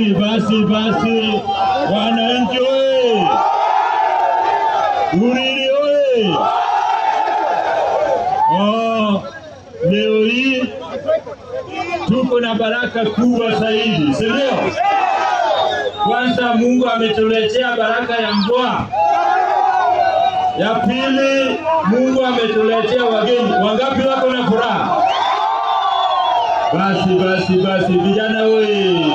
Basi basi basi, wananchi oye! Uriri oye! Oh, leo hii tuko na baraka kubwa zaidi, si ndio? Kwanza Mungu ametuletea baraka ya mvua. Ya pili, Mungu ametuletea wageni. Wangapi wako na furaha? Basi basi basi, vijana oye!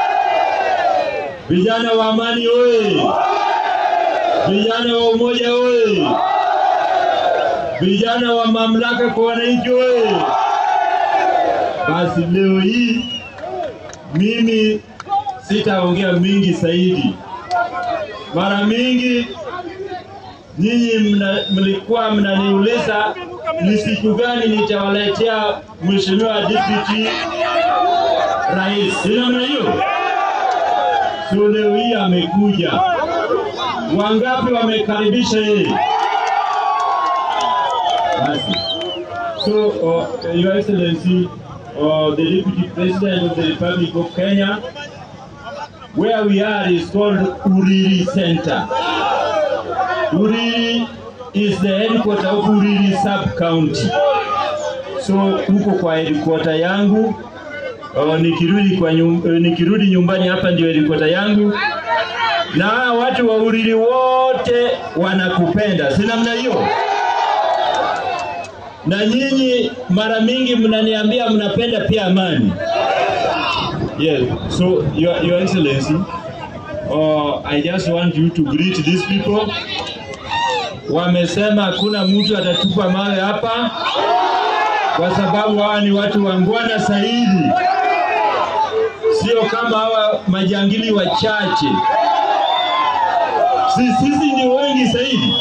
Vijana wa amani oye! Vijana wa umoja oye! Vijana wa mamlaka kwa wananchi oye! Basi leo hii mimi sitaongea mingi zaidi. Mara mingi nyinyi mna, mlikuwa mnaniuliza ni siku gani nitawaletea mheshimiwa deputy rais. Si namna hiyo? So leo hii amekuja. Wangapi wamekaribisha yeye? Basi. So, uh, Your Excellency, uh, the Deputy President of the Republic of Kenya, where we are is called Uriri Center. Uriri is the headquarter of Uriri sub-county. So, huko kwa headquarter yangu uh, nikirudi, kwa nyum, uh, nikirudi nyumbani hapa ndio headquarter yangu na hawa watu wa Uriri wote wanakupenda, si namna hiyo? na nyinyi mara mingi mnaniambia mnapenda pia amani. Yes, so your, your excellency, uh, I just want you to greet these people. Wamesema hakuna mtu atatupa mawe hapa kwa sababu hawa ni watu wangwana zaidi, sio kama hawa majangili wachache. Si, sisi ni wengi zaidi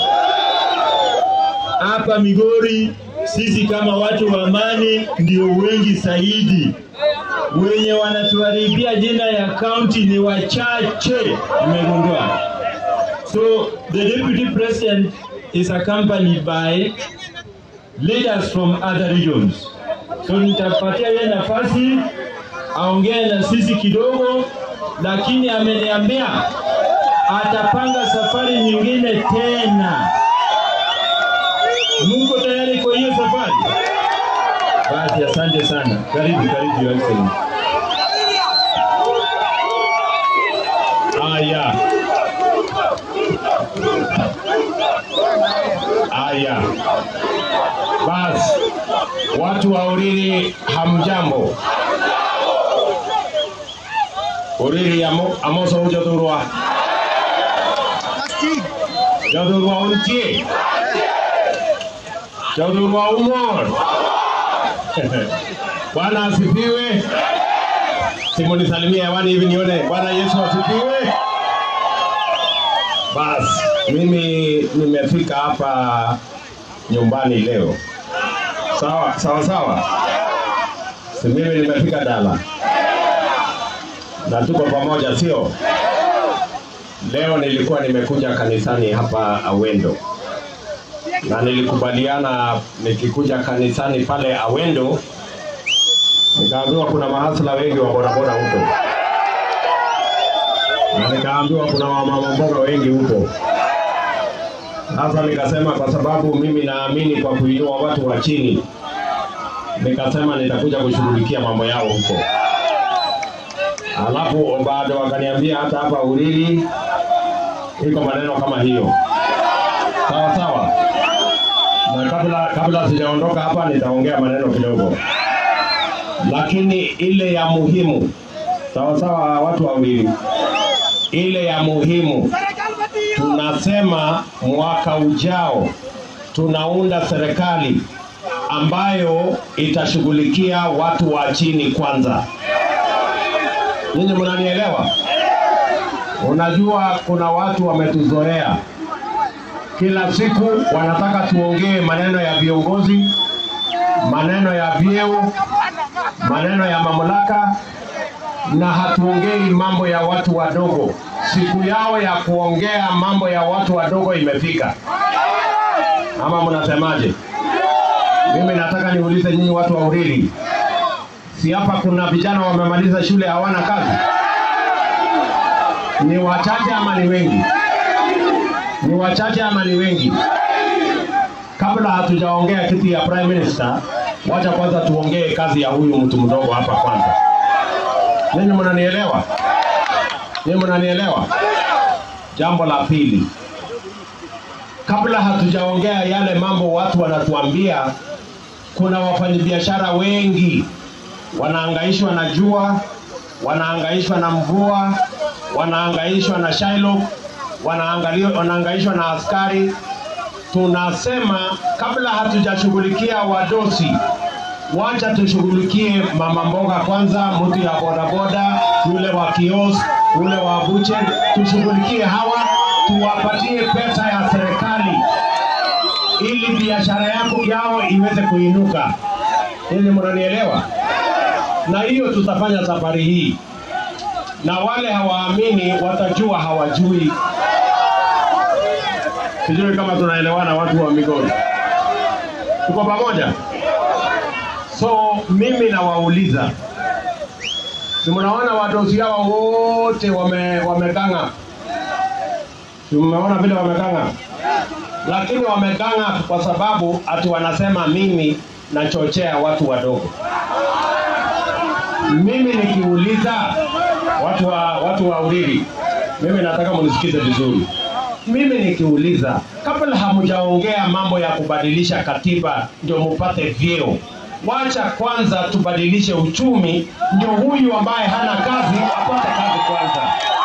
hapa Migori sisi kama watu wa amani ndio wengi zaidi. Wenye wanatuharibia jina ya kaunti ni wachache, nimegundua. So the deputy president is accompanied by leaders from other regions. So nitapatia yeye nafasi aongee na sisi kidogo, lakini ameniambia atapanga safari nyingine tena. Mungu tayari kwa hiyo safari? Basi asante sana. Karibu, karibu Your Excellency. Aya. Haya, basi watu wa Uriri, hamjambo? Uriri amo, amoso ujothurwa jothurwa untie jothurwa umor Bwana asifiwe. Simunisalimia hewani hivi nione. Bwana Yesu asifiwe. Basi mimi nimefika hapa nyumbani leo. Sawa sawa sawa, si mimi nimefika Dala na tuko pamoja, sio? Leo nilikuwa nimekuja kanisani hapa Awendo na nilikubaliana nikikuja kanisani pale Awendo, nikaambiwa kuna mahasla wengi wa bodaboda huko na nikaambiwa kuna wamama mboga wengi huko. Sasa nikasema kwa sababu mimi naamini kwa kuinua watu wa chini, nikasema nitakuja kushughulikia mambo yao huko. Alafu bado wakaniambia hata hapa Uriri iko maneno kama hiyo, sawa sawa. Na kabla kabla sijaondoka hapa, nitaongea maneno kidogo, lakini ile ya muhimu, sawa sawa, watu wa Uriri, ile ya muhimu tunasema mwaka ujao tunaunda serikali ambayo itashughulikia watu wa chini kwanza. Nyinyi mnanielewa? Unajua kuna watu wametuzoea, kila siku wanataka tuongee maneno ya viongozi, maneno ya vyeo, maneno ya mamlaka, na hatuongei mambo ya watu wadogo. Siku yao ya kuongea mambo ya watu wadogo imefika, ama mnasemaje? Mimi nataka niulize nyinyi watu wa Uriri, si hapa kuna vijana wamemaliza shule hawana kazi? Ni wachache ama ni wengi? Ni wachache ama ni wengi? Kabla hatujaongea kitu ya prime minister, wacha kwanza tuongee kazi ya huyu mtu mdogo hapa kwanza. Ninyi mnanielewa? Ninyi mnanielewa? Jambo la pili, kabla hatujaongea yale mambo watu wanatuambia, kuna wafanyabiashara wengi wanaangaishwa na jua, wanaangaishwa na mvua, wanaangaishwa na Shylock, wanaangalio- wanaangaishwa na askari. Tunasema kabla hatujashughulikia wadosi, wacha tushughulikie mama mboga kwanza, mtu ya bodaboda, yule wa kiosk, yule wa buche, tushughulikie hawa, tuwapatie pesa ya serikali ili biashara yako yao iweze kuinuka. Ili mnanielewa? Na hiyo tutafanya safari hii, na wale hawaamini watajua hawajui. Sijui kama tunaelewana, watu wa Migori, tuko pamoja? So mimi nawauliza, si mnaona wadosi hawa wote wame wamekanga, si mmeona vile wamekanga, lakini wamekanga kwa sababu ati wanasema mimi nachochea watu wadogo. Mimi nikiuliza watu wa watu wa Uriri, mimi nataka mnisikize vizuri. Mimi nikiuliza, kabla hamjaongea mambo ya kubadilisha katiba ndio mupate vyeo, wacha kwanza tubadilishe uchumi, ndio huyu ambaye hana kazi apate kazi kwanza.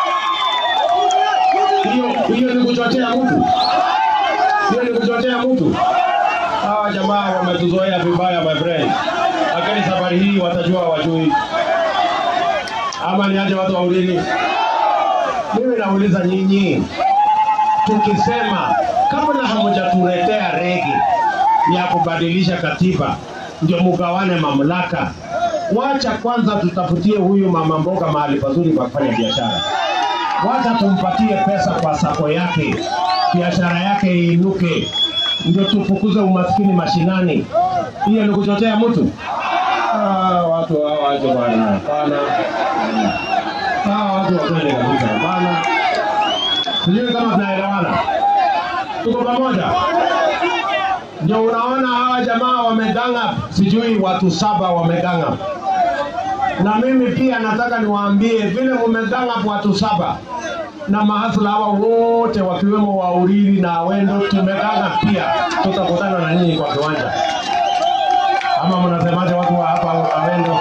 Hiyo hiyo ni kuchochea mtu, hiyo ni kuchochea mtu. Hawa jamaa wametuzoea vibaya, my friend, lakini safari hii watajua wajui, ama ni aje watu wa Uriri? Mimi nauliza nyinyi, tukisema kabla hamjatuletea rege ya kubadilisha katiba ndio mugawane mamlaka, wacha kwanza tutafutie huyu mama mboga mahali pazuri pa kufanya biashara. Wacha tumpatie pesa kwa sako yake, biashara yake iinuke, ndio tufukuze umaskini mashinani. Hiyo ni kuchochea mtu? Ah, watu hawa aje bwana, hapana. Hawa watu wakweli kabisa, hapana. Sijui kama tunaelewana, tuko pamoja? Ndio unaona hawa jamaa wameganga, sijui watu saba wameganga, na mimi pia nataka niwaambie vile mumeganga watu saba na mahasla hawa wote wakiwemo wa Uriri na Wendo tumeganga pia, tutakutana na nyinyi kwa kiwanja. Ama mnasemaje watu wa hapa Awendo,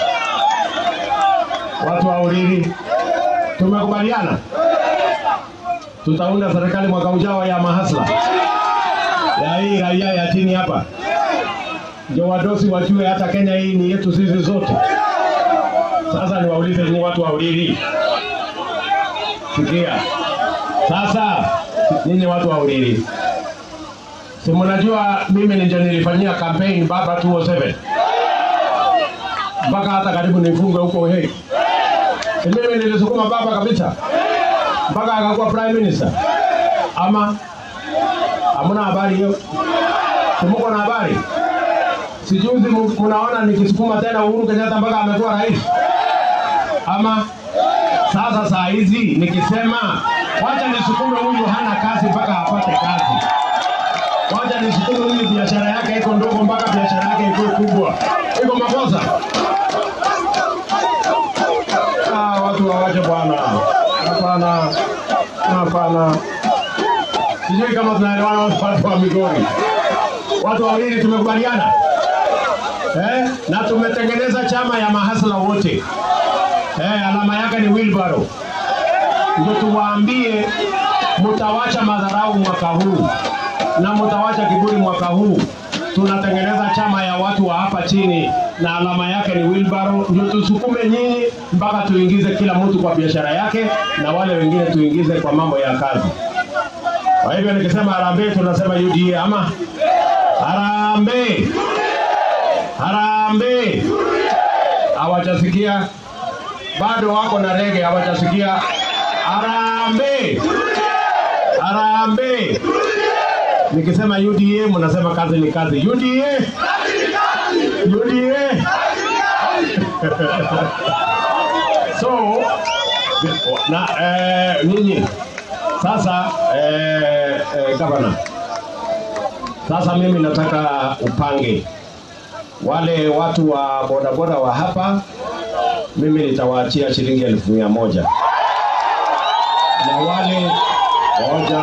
watu wa Uriri? Tumekubaliana tutaunda serikali mwaka ujao ya mahasla ya hii raia ya chini hapa, ndio wadosi wajue hata Kenya hii ni yetu sisi zote. Sasa niwaulize ni watu wa Uriri, sikia sasa, nyinyi watu wa Uriri, si mnajua mimi ndio nilifanyia campaign baba 207 mpaka hata karibu nifungwe huko Hague. Si mimi nilisukuma baba kabisa mpaka akakuwa prime minister, ama hamuna habari hiyo? Simuko na habari? Sijuzi mu- munaona nikisukuma tena Uhuru Kenyatta mpaka amekuwa rais, ama sasa saa hizi nikisema wacha nisukume huyu hana kazi mpaka apate kazi, wacha nisukume huyu biashara yake iko ndogo mpaka biashara yake ikuwe kubwa, iko makosa? Ah, watu wawache bwana, hapana, hapana. Sijui kama tunaelewana watu watu wa Migori, watu wawili tumekubaliana eh? na tumetengeneza chama ya mahasla wote eh, alama yake ni wheelbarrow. Ndio tuwaambie mtawacha madharau mwaka huu na mtawacha kiburi mwaka huu. Tunatengeneza chama ya watu wa hapa chini na alama yake ni wheelbarrow, ndio tusukume nyinyi mpaka tuingize kila mtu kwa biashara yake na wale wengine tuingize kwa mambo ya kazi. Kwa hivyo nikisema harambee, tunasema UDA ama harambee, harambee. Hawajasikia bado, wako na rege, hawajasikia harambee, harambee. Nikisema UDA mnasema kazi ni kazi. UDA, UDA. so na eh, ninyi sasa eh, eh, gavana, sasa mimi nataka upange wale watu wa bodaboda wa hapa, mimi nitawaachia shilingi elfu mia moja na wale moja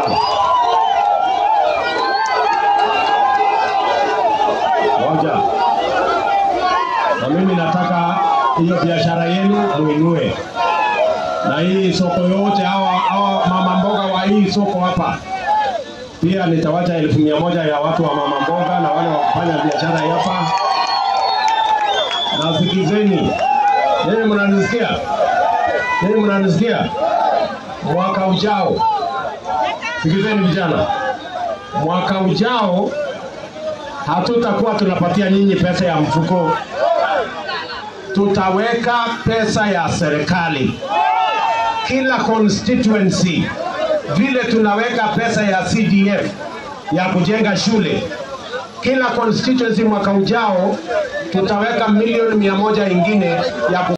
moja, na mimi nataka hiyo biashara yenu muinue, na hii soko yote, hawa hawa mama mboga wa hii soko hapa pia nitawacha elfu mia moja ya watu wa mama mboga na wale wa kufanya biashara hapa. Na sikizeni, nini mnanisikia? Nini mnanisikia? Mwaka ujao, sikizeni vijana, mwaka ujao hatutakuwa tunapatia nyinyi pesa ya mfuko, tutaweka pesa ya serikali kila constituency, vile tunaweka pesa ya CDF ya kujenga shule kila constituency mwaka ujao tutaweka milioni mia moja ingine ya ku